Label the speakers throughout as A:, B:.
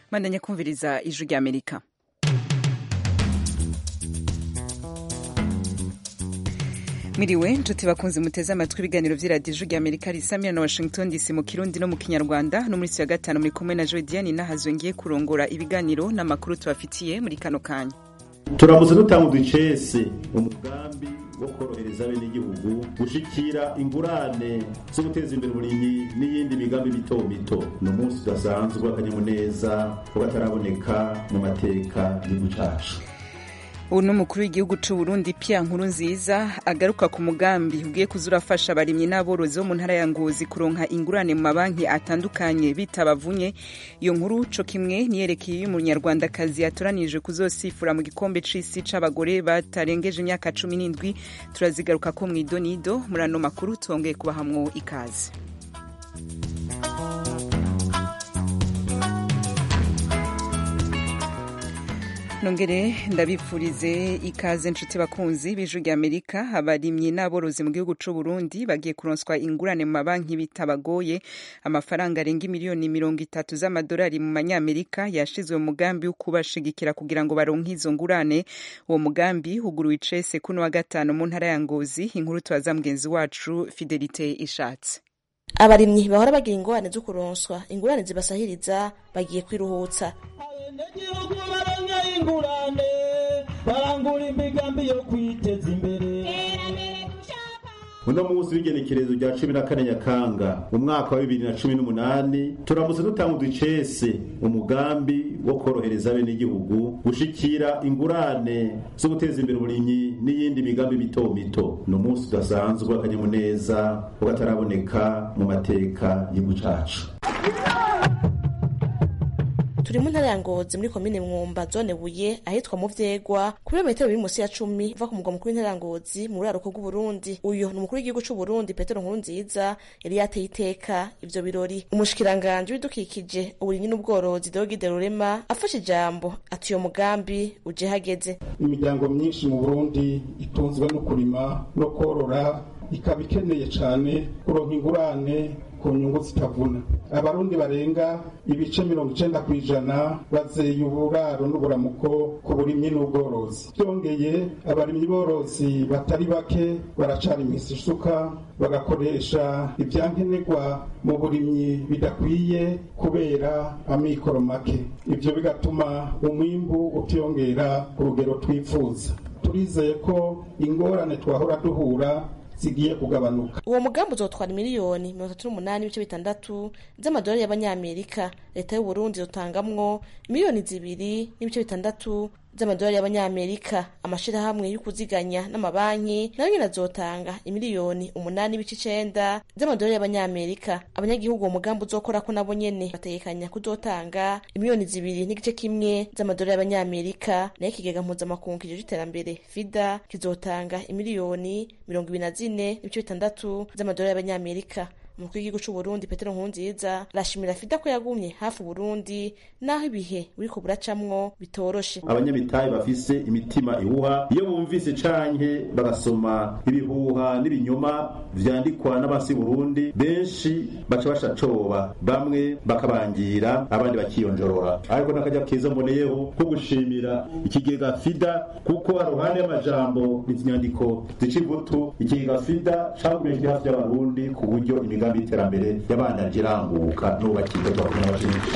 A: mwandanya kumviriza ijwi rya amerika Miriwe nshuti bakunze muteze amatwi ibiganiro vy'iradiyo ijwi rya amerika risamira na washington dc mu kirundi no mu kinyarwanda no muri ya gatanu muri kumwe na jodiane nahazo ngiye kurongora ibiganiro n'amakuru tubafitiye muri kano kanya
B: turamutse dutanga uducese umugambi wo korohereza bene igihugu gushikira ingurane zo guteza imbere uburimyi n'iyindi migambi mito mito ni umunsi udasanzwe w'akanyamuneza kuba ataraboneka mu mateka y'igihugu cacu
A: ubu ni umukuru w'igihugu c'u Burundi Pierre Nkurunziza agaruka ku mugambi ugiye kuza urafasha abarimyi n'aborozi bo mu ntara ya Ngozi kuronka ingurane mu mabanki atandukanye bitabavunye iyo nkuru co kimwe niyerekeye y'umunyarwandakazi yatoranije kuzosifura mu gikombe c'isi c'abagore batarengeje imyaka cumi n'indwi turazigaruka ko mw'idonido muri ano makuru twongeye kubahamwo ikaze nongere ndabipfurize ikaze nshuti bakunzi b'ijwi rya amerika abarimyi n'aborozi mu gihugu c'u burundi bagiye kuronswa ingurane mu mabanki bitabagoye amafaranga arenga miliyoni mirongo itatu z'amadolari mu manyamerika yashizwe mu mugambi wo kubashigikira kugira ngo baronke izo ngurane uwo mugambi huguruwe icese kuno wa gatanu mu ntara ya ngozi inkuru tubaza mugenzi wacu fidelite ishatse
C: abarimyi bahora bagira ingorane zo kuronswa ingurane zibasahiriza bagiye kwiruhutsa
D: abanyagihugu baronka ingurane barangura imigambi yo kwiteza imbere
B: uno munsi w'igenekerezo rya cumi na kane nyakanga mu mwaka wa bibiri na cumi n'umunani turamutse dutanga uducese umugambi wo korohereza bene igihugu gushikira ingurane zo guteza imbere uburimyi n'iyindi migambi mito mito ni umunsi udasanzwe w'akanyamuneza ugataraboneka mu mateka y'igihugu cacu
C: turi mu ntara ya ngozi muri komine mwumba zone buye ahitwa mu vyegwa ku birometero biri musi ya cumi uva ku mugwa mukuru w'intara ya ngozi mu buraruko bw'uburundi uyu ni umukuru w'igihugu c'uburundi petero nkurunziza yari yateye iteka ivyo birori umushikiranganji w'ibidukikije uburimyi n'ubworozi deogide rurema afashe ijambo ati uyo mugambi uje hageze
E: imiryango myinshi mu burundi itunzwe no kurima no korora ikaba ikeneye cane kuronka ingurane ku nyungu zitavuna abarundi barenga ibice mirongo icenda ku ijana bazeye uburaro n'uburamuko ku burimyi n'ubworozi byongeye abarimyi borozi batari bake baracana imisi isuka bagakoresha ivyankenerwa mu burimyi bidakwiye kubera amikoro make ivyo bigatuma umwimbu utiyongera ku rugero twifuza turizeye ko ingorane twahora duhura zigiye kugabanuka
C: uwo mugambi uzotwara miliyoni mirongo itatu n'umunani ibice bitandatu z'amadolari y'abanyamerika leta y'uburundi izotangamwo miliyoni zibiri n'ibice bitandatu z'amadolari y'abanyamerika amashirahamwe y'ukuziganya n'amabanki nayo nyene azotanga imiliyoni umunani n'ibice icenda z'amadolari y'abanyamerika abanyagihugu uwo mugambi uzokorako nabo nyene bategekanya kuzotanga imiliyoni zibiri n'igice kimwe z'amadolari y'abanyamerika nayo ikigega mpuzamakungu kijejwe iterambere fida kizotanga imiliyoni mirongo ibiri na zine n'ibice bitandatu z'amadolari y'abanyamerika umukuru w'igihugu c'uburundi petero nkurunziza arashimira fida ko yagumye hafi uburundi naho ibihe buriko buracamwo bitoroshe
B: abanyamitahe bafise imitima ihuha iyo bumvise canke bagasoma ibihuha n'ibinyoma vyandikwa n'abasi burundi benshi baca bashacoba bamwe bakabangira abandi bakiyonjorora ariko n'akarya keza mboneyeho ko gushimira ikigega fida kuko haruhande y'amajambo inyandiko zica imbuto ikigega fida cagumye kiri hafi y'abarundi ku buryo imigambi y'iterambere y'abana iranguka n'ubakirwa twakumwe n'abashinzwe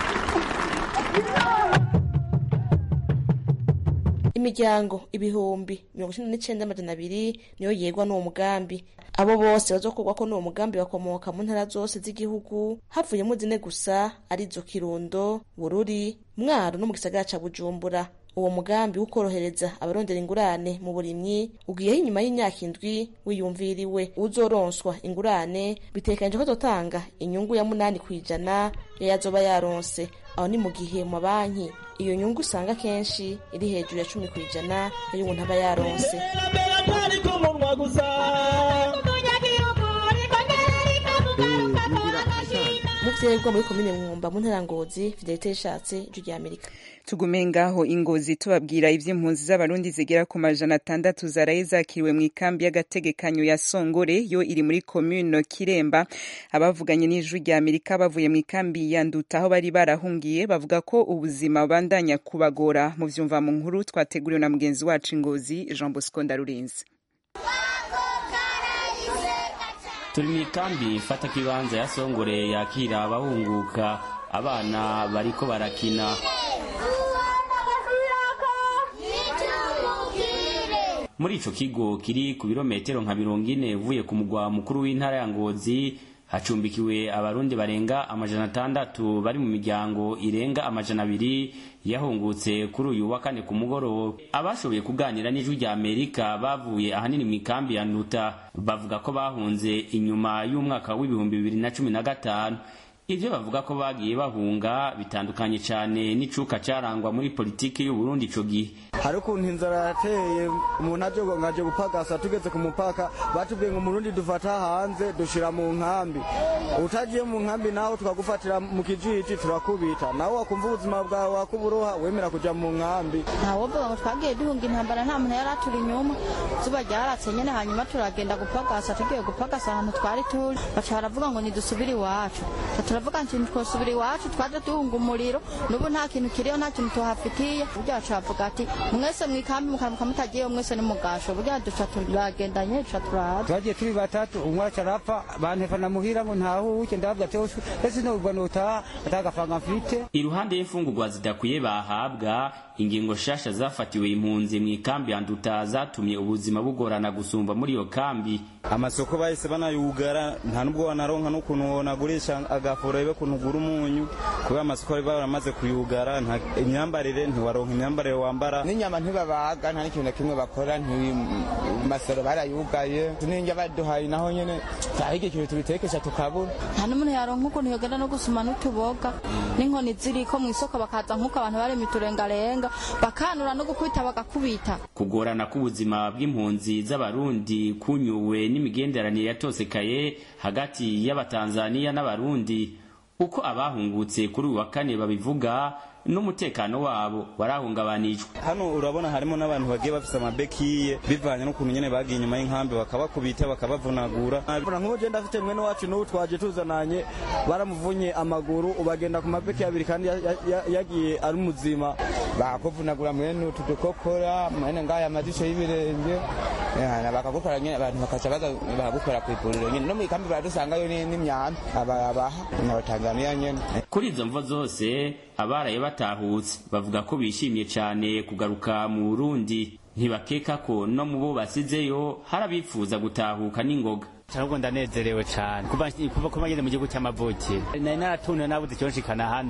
C: imiryango ibihumbi mirongo icenda n'icenda amajana abiri niyo yegwa n'uwo mugambi abo bose bazokorwako n'uwo mugambi bakomoka mu ntara zose z'igihugu havuyemo zine gusa arizo kirundo bururi mwaro no mu gisagara ca bujumbura uwo mugambi wo korohereza abarondera ingurane mu burimyi ugiyeho inyuma y'imyaka indwi wiyumviriwe uzoronswa ingurane bitekanije ko azotanga inyungu ya munani ku ijana yayo azoba yaronse aho ni mu gihe mu mabanki iyo nyungu usanga kenshi iri hejuru ya cumi ku ijana yayo umuntu aba yaronse
D: iterambere atari ku munwa gusa
C: mu vyegwa muri komine mwumba mu ntara ngozi fidelite yishatse ijwi rya amerika
A: tugume ngaho ingozi tubabwira ivy'impunzi z'abarundi zigera ku majana atandatu zaraye zakiriwe mu ikambi y'agategekanyo ya songore yo iri muri komune kiremba abavuganye n'ijwi rya amerika bavuye mu ikambi ya nduta aho bari barahungiye bavuga ko ubuzima bandanya kubagora mu vyumva mu nkuru twateguriwe na mugenzi wacu ingozi jean bosco ndarurinzi
F: turi mu ikambi ifata kibanza ya songore yakira abahunguka abana bariko barakina muri ico kigo kiri ku birometero nka mirongo ine uvuye ku mugwa mukuru w'intara ya ngozi hacumbikiwe abarundi barenga amajana atandatu bari mu miryango irenga amajana abiri yahungutse kuri uyu wa kane ku mugoroba abashoboye kuganira n'ijwi rya amerika bavuye ahanini mu ikambi ya nduta bavuga ko bahunze inyuma y'umwaka w'ibihumbi bibiri na cumi na gatanu ivyo bavuga ko bagiye bahunga bitandukanye cane n'icuka carangwa muri politiki y'uburundi ico gihe
G: hari ukuntu inzara yateye umuntu aje ngaje gupagasa tugeze ku mupaka batubwiye ngo umurundi dufata hanze dushira mu nkambi utagiye mu nkambi nawe tukagufatira mu kijiji turakubita nawe wakumva ubuzima bwawe wakuburoha wemera kuja mu nkambi
H: ntawovuga ngo twagiye duhunga intambara nta muntu yari aturi inyuma zuba ryaratse nyene hanyuma turagenda gupagasa tugiye gupagasa ahantu twari turi baca baravuga ngo nidusubire iwacu turavuga nti twosubira iwacu twaje duhunga umuriro n'ubu nta kintu kiriho nta kintu tuhafitiye burya baca bavuga ati mwese mwikambi mukamuka mutagiyeyo mwese nimugasho burya duca turagendanye duca turaza
I: twagiye turi batatu umwe aca arapfa bantefana muhira ngo ntahuke ndavuga ati ese nubwo notaha atagafanga mfite
F: iruhande y'imfungurwa zidakwiye bahabwa ingingo shasha zafatiwe impunzi mu ikambi ya nduta zatumye ubuzima bugorana gusumba muri iyo kambi
G: amasoko bahise banayugara nta nubwo wanaronka n'ukuntu wonagurisha agafura ibe kuntu ugura umunyu kubera amasoko bari baramaze kuyugara imyambarire ntiwaronka imyambarire wambara
J: n'inyama ntibabaga nta n'ikintu na kimwe bakora masoro barayugaye n'indya baduhaye naho nyene tahige ikintu tubitekesha tukabura
H: nta n'umuntu yaronka ukuntu yogenda no gusuma n'utuboga n'inkoni ziriko mu isoko bakaza nk'uko abantu bari miturengarenga bakanura no gukubita bagakubita
F: kugorana k'ubuzima bw'impunzi z'abarundi kunyuwe n'imigenderanire yatosekaye hagati y'abatanzaniya n'abarundi uko abahungutse kuri uyu wa kane babivuga n'umutekano wabo warahungabanijwe
G: hano urabona harimo n'abantu bagiye bafise amabekiye bivanye n'ukuntu nyene bagiye inyuma y'inkambi bakabakubita bakabavunagura nk'ubu je ndafite mwene wacu n'ubu twaje tuzananye baramuvunye amaguru ubagenda ku mabeki abiri kandi yagiye ari muzima
J: bakuvunagura mwene utu dukokora mwene ngaya amajisho y'ibirenge bakagukora nyene abantu bakaca baza bakagukora kw'ivuriro nyene no mw'ikambi baradusangayo n'imyanda abaha n'abatanzaniya nyene
F: kuri izo mvo zose abaraye batahutse bavuga ko bishimye cyane kugaruka mu Burundi ntibakeka ko no mu bo basizeyo hari abifuza gutahuka n'ingoga
I: ahubwo ndanezerewe cyane kuba kuba ngeze mu gihugu cy'amavuki nari naratunwe nabuze icyo nshikana hano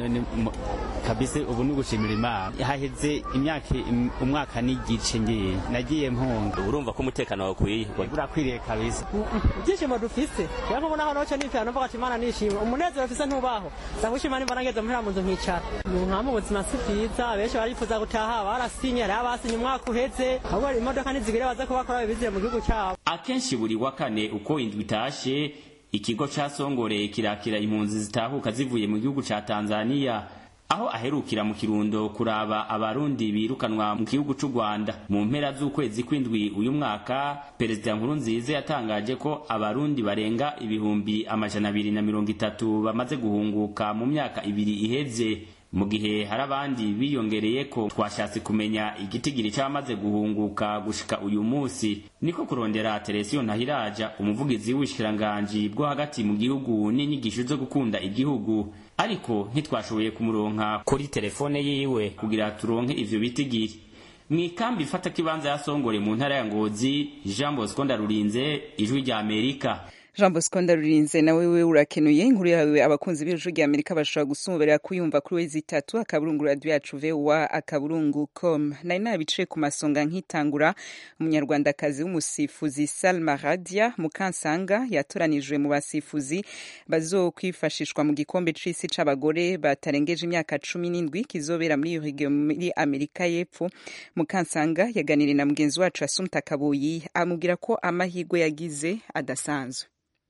I: kabisa ubu ni ugushimira imana haheze imyaka umwaka n'igice ngiye nagiye mpunga
F: urumva ko umutekano wawe ukwiye
I: urakwiriye kabisa
K: ibyishimo dufise rero nk'ubu naho noco nipfira numva ati imana nishimwe umunezero mfise ntubaho ndagushima nimba nageze muhera mu nzu nkicara nka mu buzima si bwiza benshi barifuza gutaha barasinye hariho abasinye umwaka uheze ahubwo imodoka nizigire baze kubakora babizire mu gihugu cyabo
F: akenshi buri wa kane uko indwi itashe ikigo ca songore kirakira impunzi zitahuka zivuye mu gihugu ca tanzaniya aho aherukira mu kirundo kuraba abarundi birukanwa mu gihugu c'u rwanda mu mpera z'ukwezi kw'indwi uyu mwaka perezida nkurunziza yatangaje ko abarundi barenga ibihumbi amajana abiri na mirongo itatu bamaze guhunguka mu myaka ibiri iheze mu gihe hari abandi biyongereye ko twashatse kumenya igitigiri cyamaze guhunguka gushika uyu munsi niko kurondera Teresiyo Ntahiraja umuvugizi w'ubushikiranganji bwo hagati mu gihugu n'inyigisho zo gukunda igihugu ariko ntitwashoboye kumuronka kuri telefone yiwe kugira turonke ivyo bitigiri mu ikambi ifata kibanza ya Songore mu ntara ya Ngozi Jean Bosco Ndarurinze ijwi rya Amerika
A: jean bosco ndarurinze nawe we urakenuye inkuru yawe abakunzi b'ijwi rya amerika bashobora gusumberera kuyumva kuri wezi itatu akaburungu radiyo yacu vowa akaburungu com nari nabicaye ku masonga nkitangura umunyarwandakazi w'umusifuzi salma radia mukansanga yatoranijwe mu basifuzi bazokwifashishwa mu gikombe c'isi c'abagore batarengeje imyaka cumi n'indwi kizobera muri iyo muri amerika y'epfo mukansanga yaganiriye na mugenzi wacu asumta kabuyi amubwira ko amahirwe yagize adasanzwe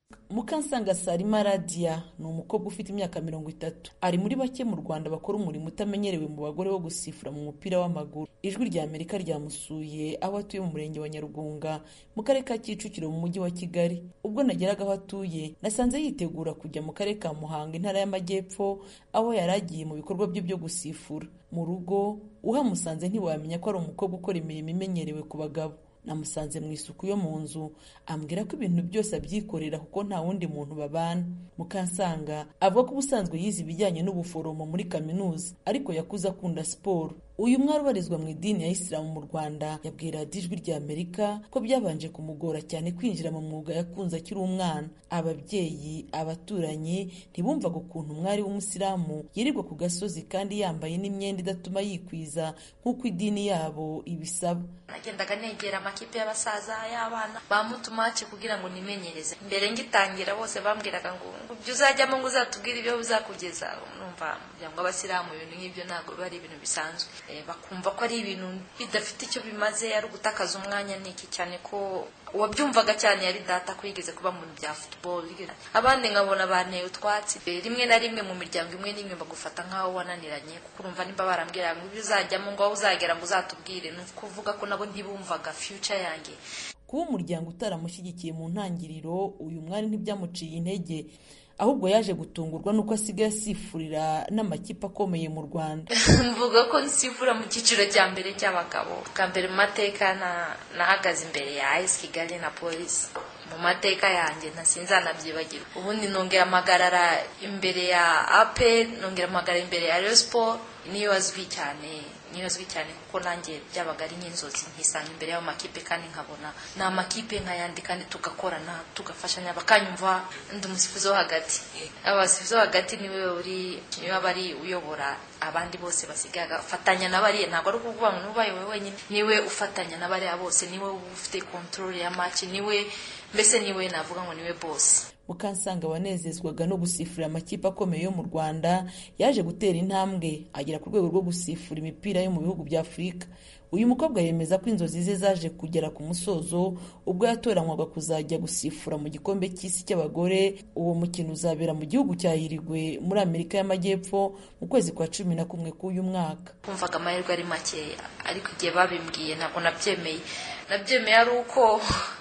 L: mukansanga sarima radiya ni umukobwa ufite imyaka mirongo itatu ari muri bake mu rwanda bakora umurimo utamenyerewe mu bagore wo gusifura mu mupira w'amaguru ijwi rya amerika ryamusuye aho atuye mu murenge wa nyarugunga mu karere ka kicukiro mu mujyi wa kigali ubwo nageraga aho atuye nasanze yitegura kujya mu karere ka muhanga intara y'amajyepfo aho yari agiye mu bikorwa bye byo gusifura mu rugo uhamusanze ntiwamenya ko ari umukobwa ukora imirimo imenyerewe ku bagabo namusanze mu isuku yo mu nzu ambwira ko ibintu byose abyikorera kuko nta wundi muntu babana mukansanga avuga ko ubusanzwe yize ibijyanye n'ubuforomo muri kaminuza ariko yakuze akunda siporo uyu mwari ubarizwa mu idini ya isilamu mu rwanda yabwira ijwi rya amerika ko byabanje kumugora cyane kwinjira mu mwuga yakunze akiri umwana ababyeyi abaturanyi ntibumvaga ukuntu umwari w'umusilamu yirirwa ku gasozi kandi yambaye n'imyenda idatuma yikwiza nk'uko idini yabo ibisaba
M: nagendaga negera amakipe y'abasaza y'abana bamutumace kugira ngo nimenyereze mbere ngitangira bose bambwiraga ngo ibyo uzajyamo ngo uzatubwire ibyo bizakugeza numva kugira ngo abasilamu ibintu nk'ibyo ntabwo biba ari ibintu bisanzwe bakumva ko ari ibintu bidafite icyo bimaze ari ugutakaza umwanya niki cyane ko uwabyumvaga cyane yari data ko yigeze kuba mu bya football abandi nkabona banteye utwatsi rimwe na rimwe mu miryango imwe n'imwe bagufata nk'aho wananiranye kuko urumva nimba barambwira ngo ibyo uzajyamo ngo aho uzagera ngo uzatubwire ni ukuvuga ko nabo ntibumvaga future yanjye
L: kuba umuryango utaramushyigikiye mu ntangiriro uyu mwari ntibyamuciye intege ahubwo yaje gutungurwa nuko asigaye asifurira n'amakipe akomeye mu rwanda
M: mvuga ko nsifura mu cyiciro cya mbere cy'abagabo bwa mbere mu mateka nahagaze imbere ya ayisi kigali na polisi mu mateka yanjye ntasinzanabyibagirwa ubundi nongera amagarara imbere ya ape nongera amagarara imbere ya siporo niyo azwi cyane niyo azwi cyane kuko nanjye byabaga ari nk'inzozi nkisanga imbere y'ayo makipe kandi nkabona ni amakipe nk'ayandi kandi tugakorana tugafashanya bakanyumva ndi umusifuzi wo hagati abasifuzi wo hagati niwe uri niwe aba ari uyobora abandi bose basigaye agafatanya na bariya ntabwo ari ukuvuga ngo n'ubaye wowe wenyine niwe ufatanya na bariya bose niwe ufite kontorore ya maci niwe mbese niwe navuga ngo niwe bose
L: mukansanga wanezezwaga no gusifurira amakipe akomeye yo mu rwanda yaje gutera intambwe agera ku rwego rwo gusifura imipira yo mu bihugu bya afurika uyu mukobwa yemeza ko inzozi ze zaje kugera ku musozo ubwo yatoranywaga kuzajya gusifura mu gikombe cy'isi cy'abagore uwo mukino uzabera mu gihugu cya hirigwe muri amerika y'amajyepfo mu kwezi kwa cumi na kumwe k'uyu mwaka
M: kumvaga amahirwe ari makeya ariko igihe babimbwiye ntabwo nabyemeye nabyemeye ari uko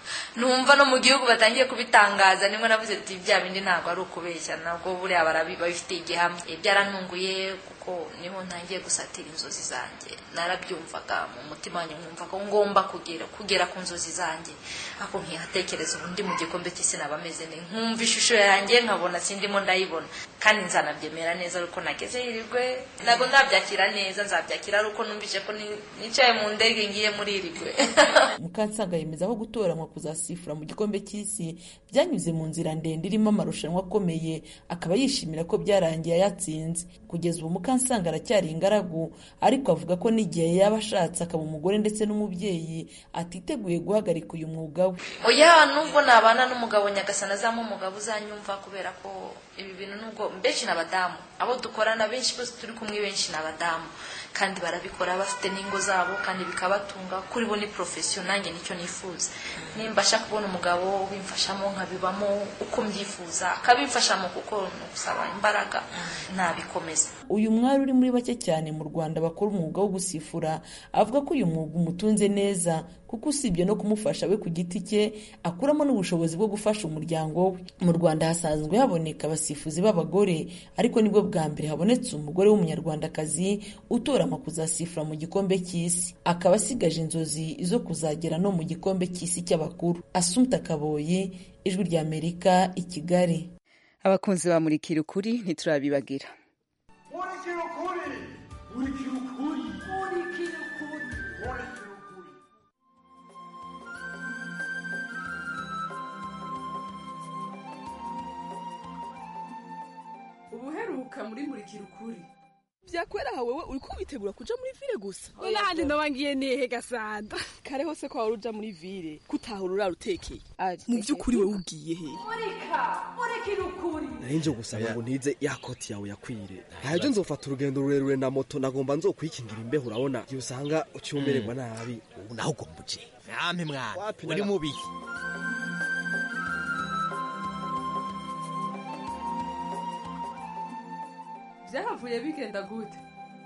M: numva no mu gihugu batangiye kubitangaza nimwe navuze ati bya bindi ntabwo ari ukubeshya nabwo buriya babifitiye igihamya byarantunguye kuko niho ntangiye gusatira inzozi zanjye narabyumvaga mu mutima wanjye nkumva ko ngomba kugera kugera ku nzozi zanjye ako nkihatekereza ubundi mu gikombe cy'isi naba ameze neza nkumva ishusho yanjye nkabona sindimo ndayibona kandi nzanabyemera neza ariko nageze hirigwe ntabwo nzabyakira neza nzabyakira ari uko numvise ko nicaye mu ndege ngiye muri hirigwe
L: mukansanga yemeza ko gutoranywa kuzasifura mu gikombe cy'isi byanyuze mu nzira ndende irimo amarushanwa akomeye akaba yishimira ko byarangiye ayatsinze kugeza ubu mukansanga aracyari ingaragu ariko avuga ko n'igihe yaba ashatse akaba umugore ndetse n'umubyeyi atiteguye guhagarika uyu mwuga we
M: oya nubwo nabana n'umugabo nyagasana azamo umugabo uzanyumva kubera ko ibi bintu nubwo benshi ni abadamu abo dukorana benshi bose turi kumwe benshi ni abadamu kandi barabikora bafite n'ingo zabo kandi bikabatunga kuri bo ni porofesiyo nanjye nicyo nifuza nimbasha kubona umugabo ubimfashamo nkabibamo uko mbyifuza akabimfashamo kuko ni ugusaba imbaraga nabikomeza
L: uyu mwari uri muri bake cyane mu rwanda bakora umwuga wo gusifura avuga ko uyu mwuga umutunze neza kuko usibye no kumufasha we ku giti cye akuramo n'ubushobozi bwo gufasha umuryango we mu rwanda hasanzwe haboneka abasifuzi b'abagore ariko nibwo bwa mbere habonetse umugore w'umunyarwandakazi utoranywa kuzasifura mu gikombe cy'isi akaba asigaje inzozi zo kuzagera no mu gikombe cy'isi cy'abakuru asumta kaboyi ijwi ry'amerika i kigali
A: abakunzi ba murikira ukuri ntiturabibagira
N: murikira ukuri murikira ukuri murikira ukuri murikira ukuri
O: ubuheruka muri murikira ukuri
P: vyakwera aha wewe uriko witegura kuja muri vile gusa
O: nahandi noba ngiye nihe gasanda
P: kare hose ko wari uja muri vile kutahura urara utekeye mu vy'ukuri wewe ugiye he
O: murika murikira ukuri
Q: narinje gusaba ngo ntize ya koti yawe yakwire ntajo nzofata urugendo rurerure na moto nagomba nzokwikingira imbeho urabona igihe usanga ucyumererwa nabi
R: ubu naho ugomba uje nampe mwana uri mubi
O: vyahavuye bigenda gute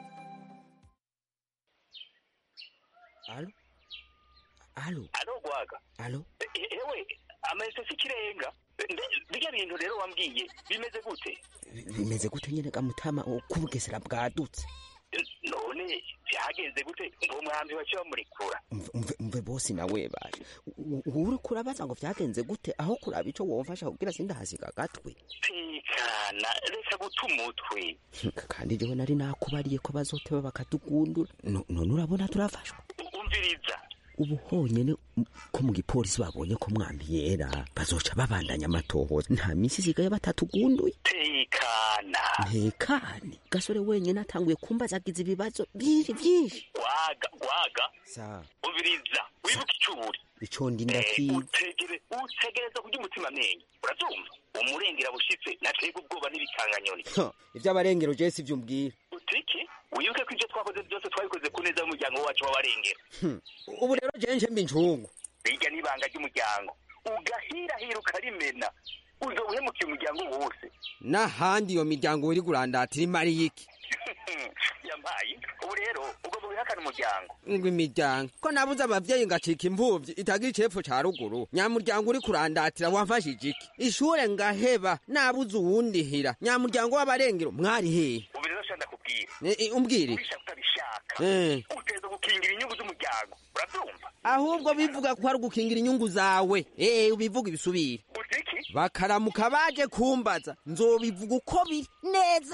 R: alo alo
S: alo gwaga
R: alo
S: ewe amayinite si ikirenga birya bintu rero wambwiye bimeze gute
R: bimeze gute nyene gamutama kubugesera bwadutse
S: none byagenze gute ngo mwambi wace bamurekura
R: umve umve bosi nawe baje uri kurabaza ngo vyagenze gute aho kuraba ico womfasha kugira sindahasiga agatwe
S: tekana reka guta umutwe
R: kandi jewe nari nakubariye ko bazoteba bakatugundura No- none urabona turafashwa
S: umviriza
R: ubu honyene m- ko mu gipolisi babonye ko mwambi yera bazoca babandanya amatohoza nta misi isigaye batatugunduye
S: tekana
R: ntekane gasore wenyene atanguye kumbaza agize ibibazo byinshi byinshi
S: gwaga gwaga
R: sa
S: umviriza wibuke icuri
R: ico ndi
S: Eh,
R: ndakizi
S: utegere utegereza kurya umutima amenyo urabyumva umurengera bushitse natega ubwoba n'ibikanganyoni
R: Ha, ivy'abarengero je sivyo umbwira
S: utiki wibuke ko ibyo twakoze byose twabikoze ku neza y'umuryango wacu w'abarengera
R: Hmm, ubu rero je nje mba incungu
S: bijya n'ibanga ry'umuryango ugahirahira ukarimena uzo uhemukiye umuryango wose
R: n'ahandi iyo miryango uri kurandatira imari y'iki
S: yampaye ubu rero ugomba wihakana umuryango
R: ngo imiryango ko nabuze abavyeyi ngacika imvuvyi itagira icepfo ca ruguru nyamuryango uri kurandatira wamfashije iki ishure ngaheba nabuze uwundihira nyamuryango w'abarengero mwari hehe
S: ubu rero shanda kubwira
R: Eh, eh, umbwire
S: ubishaka utabishaka
R: Eh.
S: uteza gukingira inyungu z'umuryango urabyumva
R: ahubwo bivuga ko ari ugukingira inyungu zawe eh ubivuga ibisubire
S: utiki
R: bakaramuka baje kumbaza nzobivuga uko biri neza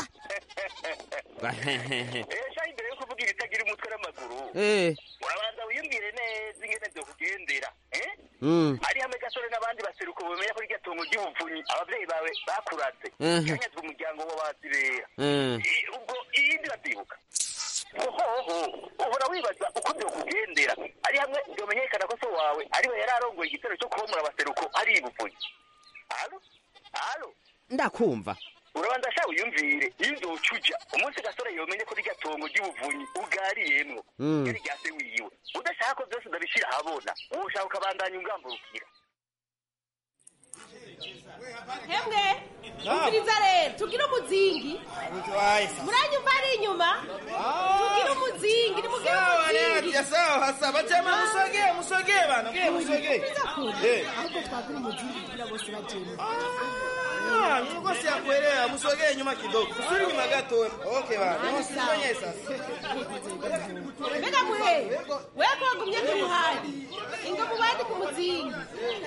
S: esha imbere yo kuvuga ibitagira umutwe n'amaguru
R: Eh.
S: urabanza wiyumvire neza ingene vyo kugendera eh?
R: Mm.
S: ari hamwe gasore n'abandi baseruko bamenya ko irya tungo ry'ubuvunyi abavyeyi bawe bakuraze
R: Mhm.
S: kanyazwa umuryango w'abazibera
R: Mm.
S: I- ubwo iyindi bavyibuka ohoho uhora wibaza uko vyo kugendera ari hamwe vyomenyekana ko so wawe ariwe yari arongoye igitero cyo kubomora abaseruko ari ibuvunyi alo alo
R: ndakumva
S: urabanza sha wiyumvire iyo uzoca uja umunsi gasore yomenye ko rya tongo ry'ubuvunyi ugariyemwo
R: Mm.
S: yari rya se wiwe udashaka ko byose ndabishira ahabona woshaka ukabandanya ungamburukira
T: hemwe umviriza rero tugire umuzingi muranyumva ari inyuma tugire umuzingi nimugire umuzingi
U: sawa sawa chama musogee musogee bana mke musogee Eh.
T: ahubwo twagira umuzingi kugira bose bagende
U: Ah, nilikuwa siyakuelewa musogee nyuma kidogo usuri nyuma gato okay bana msifanye sasa
T: mbega muhe weko wagumye kumuhandi ingo mubandi ku muzingi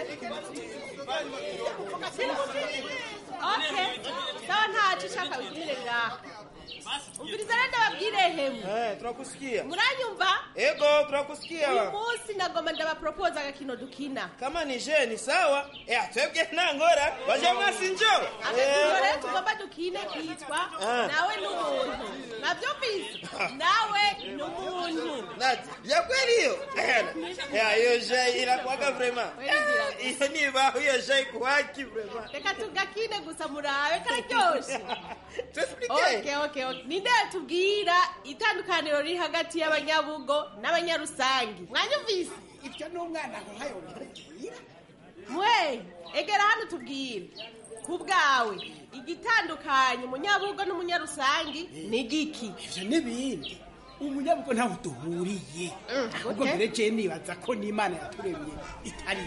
T: okay sawa ntaco ushaka wigumire ngaha umviriza rero ndababwire hemwe
U: eh tunakusikia
T: muranyumva
U: ego tunakusikia
T: uyu
U: bana
T: munsi nagomba ndabapropose agakino dukina
U: kama ni je ni sawa eh atwebwe ntangora baje mwasi njoo
T: agakino rero tugomba dukine kitwa
U: Ah.
T: nawe n'umuntu navyumvise nawe n'umuntu
U: Nati, ya kweli hiyo ya hiyo je inakuwaga vrema hiyo ni ba hiyo je kuwaki vrema
T: reka tugakine gusa murabe kararyoshe okay, okay, okay. ninde yatubwira itandukaniro riri hagati y'abanyabugo n'abanyarusangi mwanyumvise
V: ibyo ni umwana nkayo bikubwira
T: mwe egera hano tubwire ku bwawe igitandukanye umunyabugo n'umunyarusangi ni giki
V: ivyo n'ibindi umunyabugo ntaho duhuriye ahubwo
T: okay.
V: mbere je nibaza ko n'imana yaturemye itari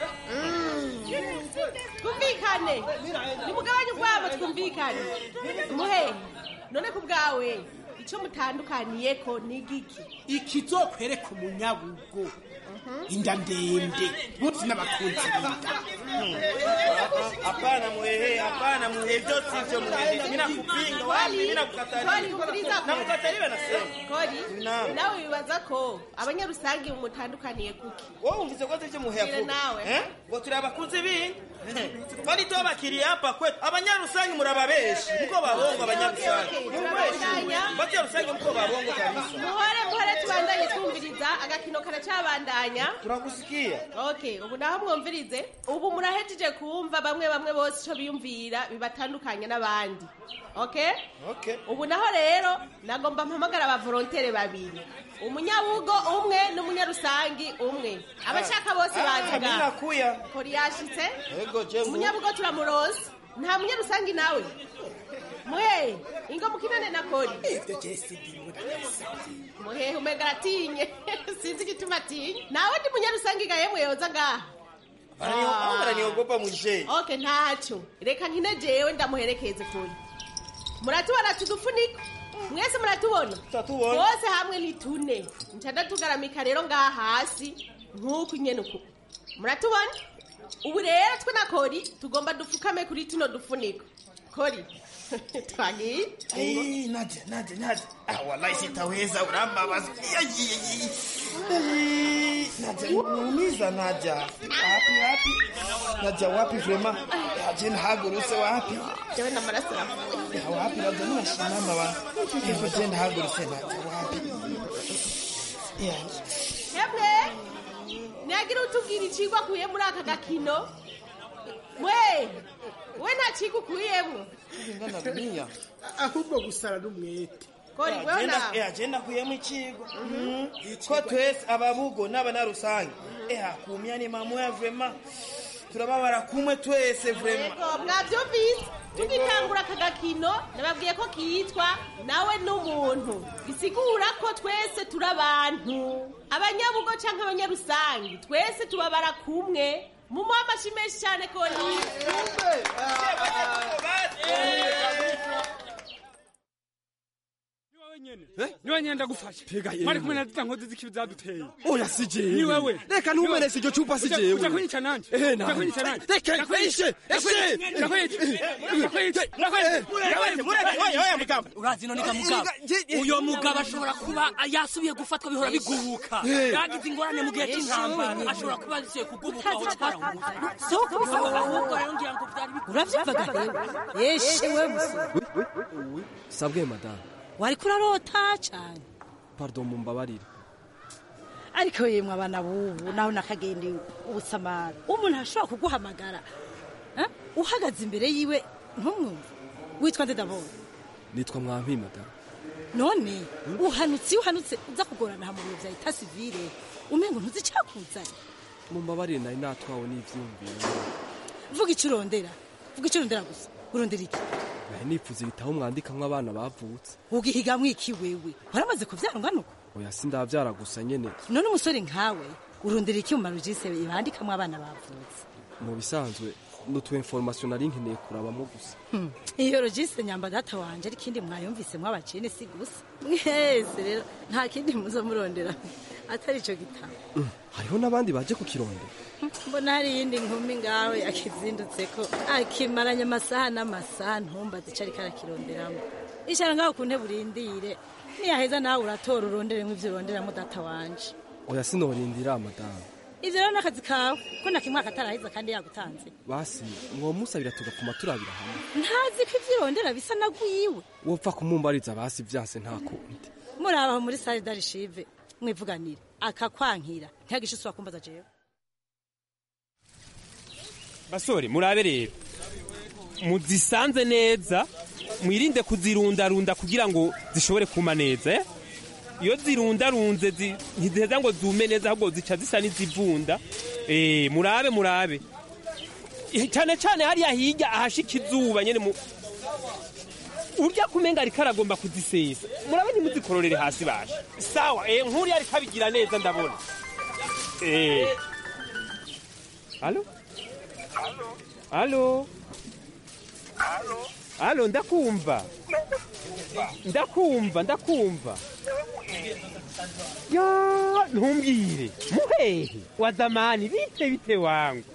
V: iye
T: twumvikane nimugabanye ubwabo twumvikane muhe none ku bwawe icyo mutandukaniyeko ni giki
V: ikizokwereka umunyabugo inda ndende bose n'abakunzi b'inda
U: hapana mwehe hapana mwehe vyote hivyo mwehe mimi nakupinga wapi mimi
T: Kori,
U: nakukatalia
T: umviriza ko-
U: nakukatalia nasema
T: kori
U: Naam.
T: nawe wibaza ko abanyarusangi mutandukaniye kuki
U: wowe umvise ko ivyo muhe
T: Mbwira
U: avuga
T: nawe.
U: eh ngo turi abakunzi b'inka twari tubakiriye hapa kwetu abanyarusangi murababeshi muko babongo abanyarusangi
T: Okay, okay, turabandanya.
U: abanyarusangi muko babongo kabisa
T: muhore muhore tubandanye twumviriza agakino karacabandanya
U: turagusikiye
T: okay ubu naho mwumvirize ubu murahejeje kumva bamwe bamwe bose ico biyumvira bibatandukanye n'abandi okay
U: okay
T: ubu naho rero nagomba mpamagara abavolontere babiri umunyabugo umwe n'umunyarusangi umwe abashaka bose
U: Ah,
T: baziga
U: mimi nakuya
T: kori yashitse
U: ego je mu-
T: umunyabugo turamuronse nta munyarusangi nawe mwe ingo mukinane na kori
V: ivyo je sindimwe ndabisavye
T: muhehe umenga aratinye sinzi igituma atinye nawe ndi munyarusangiga yemwe yoza ngaha
U: Wananio- wananiogopa mwishe
T: okay ntacyo reka nkine jewe ndamuherekeze kuri muratubona tudufuniko mwese muratubona
U: Turatubona.
T: bose hamwe ni tune ncada tugaramika rero ngaha hasi nk'uku nyene uku muratubona ubu rero twe na kori tugomba dupfukame kuri tuno dufuniko kori twagiye
U: Ai, Nadia, Nadia, Nadia. Ah, wallahi sitaweza urambabaza. Ai, ai, ai. Ai, Nadia, niumiza Nadia. Wapi wapi? Nadia wapi vrema? Aje ntahagurutse wapi?
T: jewe n'amaraso aravuye
U: Ya wapi Nadia ninashimama wa. Hivyo je ntahagurutse Nadia wapi? Ya.
T: hemwe ntiyagira utubwira icigwa akuye muri aka gakino mwe we nta cigwa ukuyemwo
U: Ngana dunia.
V: ahubwo gusara n'umwete
T: kori wewe nawe
U: Eh, agenda kuyemo ikigo ko twese ababugo n'abana rusange eh kumya ni mamoya vrema turababara kumwe twese vrema
T: yego mwavyumvise tugitangura aka gakino nababwiye ko kitwa nawe n'umuntu bisigura ko twese turi abantu abanyabugo canke abanyarusangi twese tubabara kumwe mumuha amashi menshi cane kori
B: niwe nyene ndagufasha
Q: Pega yewe.
B: mwari kumwe na zita nkozi z'ikibi zaduteye
Q: oya si jewe
B: ni wewe
Q: reka ntumenese iryo cupa si
B: Uja-
Q: jewe
B: uja kunyica nanje
Q: ehe
B: uja
Q: nawe
B: kunyica nanje
Q: reka
B: Ndakwica.
Q: eshe eshe
B: Ndakwica. Ndakwica. Ndakwica.
E: urazi none ga mugabo uyo mugabo ashobora kuba yasubiye gufatwa bihora bigubuka
Q: Eh.
E: yagize ingorane mu gihe cy'intambara ashobora kuba yasubiye kugubuka aho twaramuzi
W: Si ukuvuga.
E: ahubwo rero ngira ngo byari bigubuka
W: uravyumvaga rero yeshe we musore
Q: sabwe madamu
W: wariko urarota cane
Q: pardon mumbabarire
W: ariko yemwe abana bubu naho nakagenda ubusamara umuntu ashobora kuguhamagara eh? uhagaze imbere yiwe ntumwumve witwa nde ndabona
Q: nitwa mwampi madamu
W: none uhanutse iyo uhanutse uza kugorana ha mu biro vya eta sivile umengo ntuzi icakuzanye
Q: mumbabarire nari natwawe n'ivyumviro
W: vuga ico urondera vuga ico urondera gusa urondera iki
Q: nari nipfuza ibitabo mwandikamwo abana bavutse
W: ugihigamwo iki wewe waramaze kuvyara ungana uko
Q: oya sindavyara gusa nyene
W: none umusore nkawe urondera iki mu marujise bandikamwo abana bavutse
Q: mu bisanzwe n'utu information nari nkeneye kurabamo gusa
W: Hmm. iyo rogise nyamba data wanje ari kindi mwayumvise mwabacene si gusa mwese rero nta kindi muzo murondera atari ico gitabo
Q: Mm, hariho n'abandi baje kukirondera
W: mbona hari iyindi nkumi ngaho yakizindutseko akimaranye amasaha n'amasaha ntumbaze ico ariko arakironderamo icara ngaho ku ntebe urindire niyaheza nawe uratora uronderemwo ivyo uronderamo data wanje
Q: oya sinorindira madamu
W: ivyo rero n'akazi kawe ko nakimwaka ataraheza kandi yagutanze
Q: basi mwomusabira tugapfuma turabira hamwe
W: ntazi ko ivyo urondera bisa na gwiwe
Q: wopfa kumumbariza basi vyanse nta kundi
W: murabaho muri sare darishive mwivuganire akakwankira ntiyagishe usubira kumbaza jewe
X: basore murabe rero muzisanze neza mwirinde kuzirundarunda kugira ngo zishobore kuma neza eh? iyo zirundarunze zi- ntiziheza ngo zume neza ahubwo zica zisa n'izivunda Eh, murabe murabe Eh, cyane cyane hariya hirya ahashika izuba nyene mu urya kumenga ariko aragomba kuzisesa murabe ntimuzikororere hasi basha sawa eh, nk'uriya ariko abigira neza ndabona eh. Alo? Alo? Alo, ndakumva. Ndakumva, ndakumva. Ya, ntumbwire. Muhehe wa zamani bite bite wangu.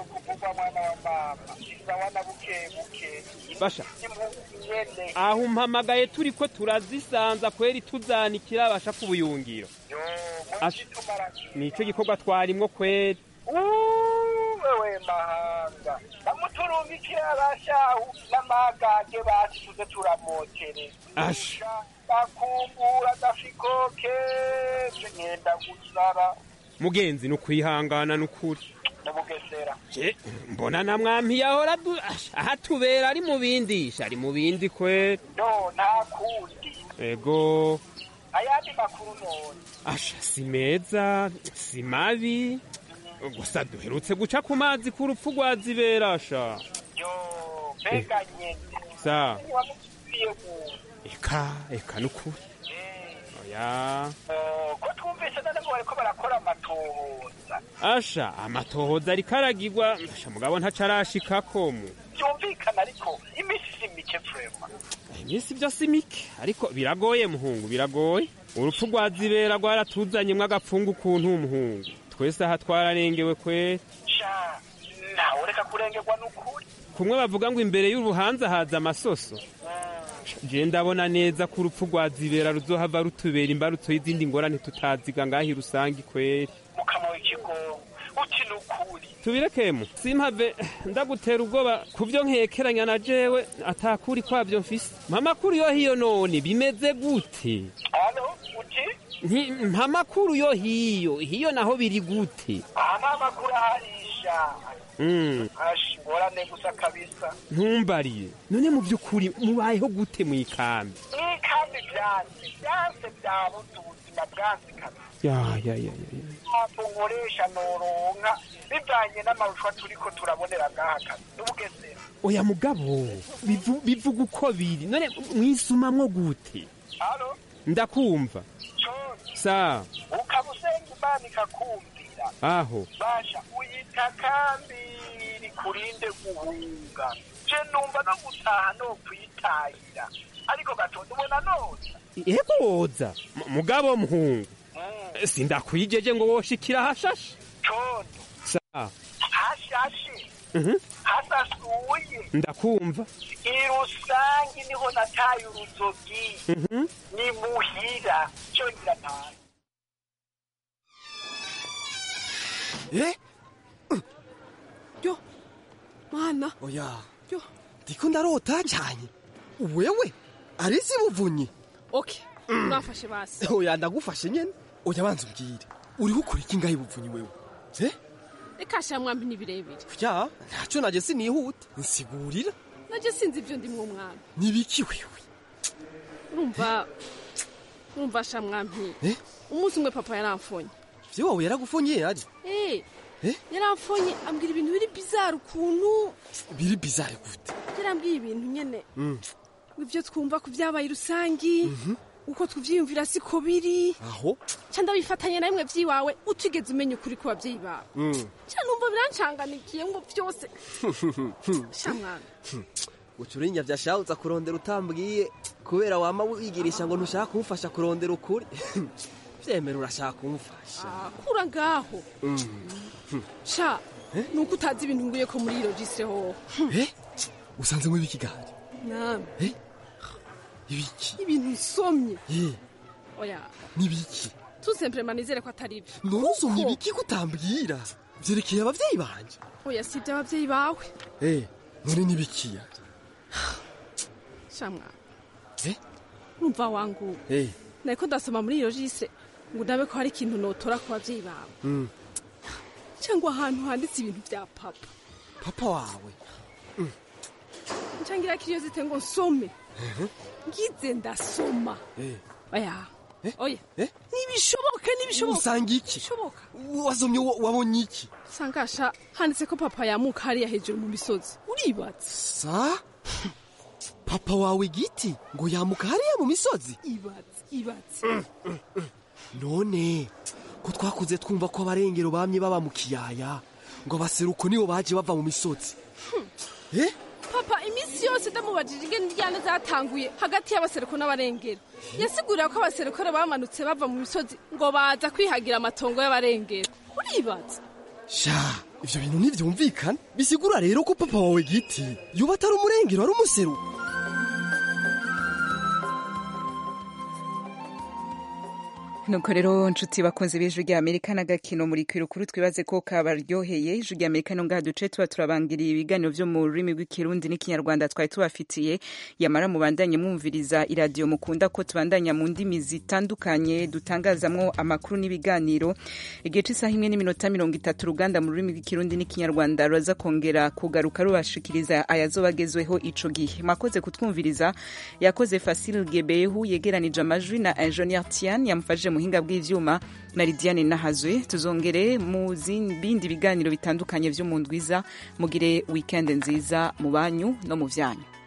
X: Basha. Aho umpamagaye turi ko turazisanza kweri tuzanikira basha ku buyungiro. Asha, Nico gikorwa twarimwo kweri.
S: wewe mahanga bamuturungikira abashahu n'amagage basi tuze turamotere
X: Asha.
S: bakumbura gafikoke ngenda gusara
X: Mugenzi nukwihangana nukuri.
S: mu bugesera
X: Je, mbona na mwampi yahora du- asha, ahatubera ari mu bindisha ari mu bindi kweri.
S: no nta kundi
X: Ego.
S: ayandi makuru none
X: Asha si meza si mabi gusa duherutse guca ku mazi ku rupfu rwa ziberasha
S: yo mbega nyene
X: sa
S: iyo muntu
X: eka eka nukuri oya
S: Oh, ko twumvise none ngo bariko barakora amatohoza
X: asha amatohoza ariko aragirwa asha mugabo ntaco arashikako mu
S: byumvikana ariko imisi si mike vrema
X: iminsi byose mike ariko biragoye muhungu biragoye urupfu rwa zibera rwaratuzanyemwo agapfungu ukuntu umuhungu twese aha twararengewe kweri
S: sha nawe reka kurengerwa n'ukuri
X: kumwe bavuga ngo imbere y'uruhanza haza amasoso je ndabona neza ko urupfu rwa zibera ruzohava rutubera imbarutso y'izindi ngorane tutaziga ngahi rusangi kweri
S: mukamuha ikigongo uti n'ukuri
X: tubirekemo simpave ndagutera ubwoba ku byo nkekeranya na jewe atakuri kwabyo mfise mpamakuru yo hiyo none bimeze gute
S: hano uti
X: Nti- mpamakuru yo hiyo hiyo naho biri gute
S: aha nta makuru aharisha
X: Mm,
S: ashi ngorane gusa kabisa
X: ntumbariye none mu by'ukuri mubayeho gute mu ikambi
S: n'ikambi byanse byanse byabuze ubuzima bwanze kabisa
X: ya ya ya ya ya.
S: ntabwo nkoresha noronka bivanye n'amaruswa turiko turabonera ngaha kazi n'ubugesera
X: oya mugabo bivu- bivuga uko biri none mwisumamwo gute
S: halo
X: ndakumva sa
S: ukaba usenga imana ikakumvira
X: aho
S: basha uyita kambi rikurinde guhunga je numva no gutaha no kwitahira ariko gatonda ubona none
X: ego woza M- mugabo muhungu sindakwijeje ngo woshikira hashashe
S: condo
X: sa
S: hashashe
X: Mhm.
S: hasasuye
X: ndakumva
S: irusangi niho nataye uruzogi
X: Mhm.
S: ni muhira cyongera ntaye
Q: eh
P: yo mana
Q: oya
P: yo
Q: ndiko ndarota cyane wewe arisi buvunyi
P: okay urafashe basi
Q: oya ndagufashe nyene oya banza umbwire uriho ukora iki ngaho ibuvunyi wewe eh
P: reka sha mwampi ni birebire
Q: ya ntacyo naje sinihuta nsigurira
P: naje sinzi ibyo ndimwo mwami
Q: nibiki wewe
P: urumva urumva sha mwampi
Q: eh
P: umunsi umwe papa yaramfonye
Q: vyo wawe yaragufunyiye ari
P: eh
Q: Eh?
P: yaramfonye ambwira ibintu biri bizarre ukuntu
Q: biri bizarre gute
P: yarambwiye ibintu nyene
Q: Mm.
P: ibyo twumva ku byabaye rusangi uko tuvyiyumvira siko biri
Q: aho
P: ca ndabifatanya na bimwe vy'iwawe utigeze umenya ukuri ku babyeyi bawe
Q: Mm.
P: ca numva birancanganikiye ngo vyose sha mwami
Q: ucurinya vyashahutsa kurondera utambwiye kubera wama wigirisha ngo ntushaka kumufasha kurondera ukuri vyemera urashaka kumufasha
P: Ah, kura ngaho
Q: Mm.
P: sha nuko utazi ibintu nguye ko muri logise hoho
Q: eh usanze muri bikigari
P: nami
Q: eh ibiki
P: ibintu nsomye
Q: eh
P: oya
Q: nibiki
P: tout simplement nizere ko atari byo
Q: none usomye ibiki kutambwira vyerekeye abavyeyi banje
P: oya si iby'ababyeyi bawe
Q: eh none nibikiya
P: sha mwami
Q: eh
P: urumva wangu
Q: eh
P: nariko ndasoma muri logise ngo ndabe ko hari ikintu notora ku babyeyi bawe
Q: mm.
P: cyangwa ahantu handitse ibintu bya papa
Q: papa wawe
P: ncangira kiriyo zite ngo nsome
Q: Mhm.
P: ngize ndasoma
Q: eh
P: oya oya
Q: eh
P: nibishoboka nibishoboka
Q: usanga iki
P: bishoboka
Q: wasomye wa- wabonye iki
P: sangasha handitse ko papa yamuka hariya hejuru mu misozi uribatse
Q: sa papa wawe giti ngo yamuka hariya mu misozi
P: ibatse ibatse
Q: none ko twakuze twumva ko abarengero bamye baba mu kiyaya ngo abaseruko nibo baje bava mu misozi eh
P: papa iminsi yose ndamubajije ingene indyane zatanguye hagati y'abaseruko n'abarengero yasigurira ko abaserukore bamanutse bava mu misozi ngo baza kwihagira amatongo y'abarengero uribatse
Q: sha ivyo bintu ntivyumvikana bisigura rero ko papa wawe giti yuba atari umurengero ari umuseruko
A: nuko rero nshuti bakunze b'ijwi rya amerika n'agakino muri kwirukuru twibaze ko kabaryoheye ijwi rya amerika no ngaha duce tuba turabangiriye ibiganiro vyo mu rurimi rw'ikirundi n'ikinyarwanda twari tubafitiye yamara mubandanye mwumviriza iradiyo mukunda ko tubandanya mu ndimi zitandukanye dutangazamwo amakuru n'ibiganiro igihe c'isaha imwe n'iminota mirongo itatu uruganda mu rurimi rw'ikirundi n'ikinyarwanda ruraza kongera kugaruka rubashikiriza ayazobagezweho ico gihe mwakoze kutwumviriza yakoze Fasil Gebehu yegeranije amajwi na Engineer Tian yamufashije muhinga bw'ivyuma na Lidiane Nahazwe tuzongere mu bindi biganiro bitandukanye vyo mu ndwiza mugire weekend nziza mu banyu no mu vyanyu